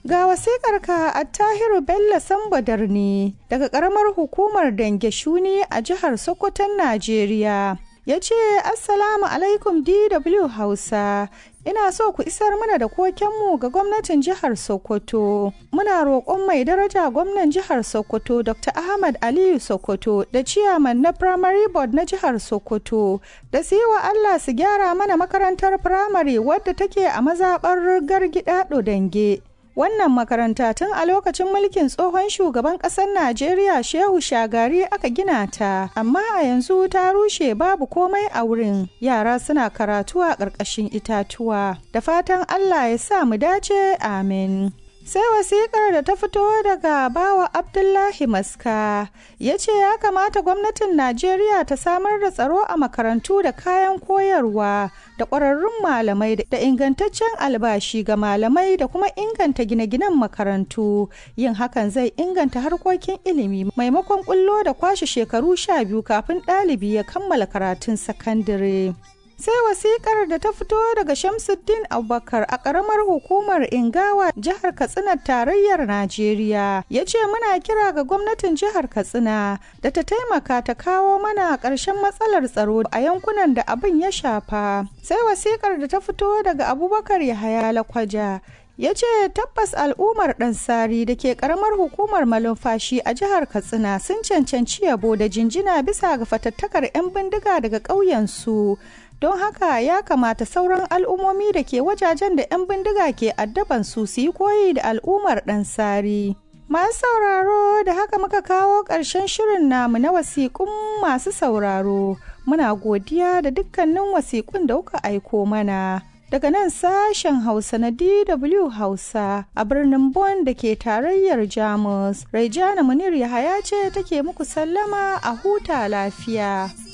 Ga wasiƙarka a Tahiru Bello Sambadar ne daga ƙaramar hukumar Dange Shuni a jihar Sokoton Najeriya. Ya ce, Assalamu alaikum DW Hausa, ina so ku isar mana da kokenmu ga gwamnatin jihar Sokoto. Muna roƙon mai daraja gwamnan jihar Sokoto Dr. Ahmad Aliyu Sokoto da ciyaman na Primary Board na jihar Sokoto da su yi wa Allah su gyara mana makarantar firamare wadda take a mazaɓar Gargida Dange. Wannan makaranta tun a lokacin mulkin tsohon shugaban ƙasar Najeriya Shehu Shagari aka gina ta, amma a yanzu ta rushe babu komai a wurin. Yara suna karatu a ƙarƙashin itatuwa. Da fatan Allah ya sa mu dace, amin. sai wasikar da ta fito daga bawa abdullahi maska ya ce ya kamata gwamnatin najeriya ta samar da tsaro a makarantu da kayan koyarwa da ƙwararrun malamai da ingantaccen albashi ga malamai da kuma inganta gine-ginen makarantu yin hakan zai inganta harkokin ilimi maimakon kullo da kwashe shekaru sha biyu kafin ɗalibi ya kammala karatun sakandare. sai wasikar da ta fito daga shamsuddin abubakar a karamar hukumar ingawa jihar katsina tarayyar najeriya ya ce muna kira ga gwamnatin jihar katsina da ta taimaka ta kawo mana ƙarshen matsalar tsaro a yankunan da abin ya shafa sai wasikar da ta fito daga abubakar yahaya lakwaja ya ce tabbas al'ummar ɗansari da ke ƙaramar hukumar malumfashi a jihar katsina sun cancanci yabo da jinjina bisa ga fatattakar 'yan bindiga daga ƙauyensu don haka ya kamata sauran al'ummomi da ke wajajen da 'yan bindiga ke addaban su su yi koyi da al'ummar ɗansari. Masu sauraro da haka muka kawo ƙarshen shirin namu na wasiƙun masu sauraro. Muna godiya da dukkanin wasiƙun da kuka aiko mana. Daga nan sashen Hausa na DW Hausa a birnin Bonn da ke tarayyar Jamus, Raijana Munir Yahaya ce take muku sallama a huta lafiya.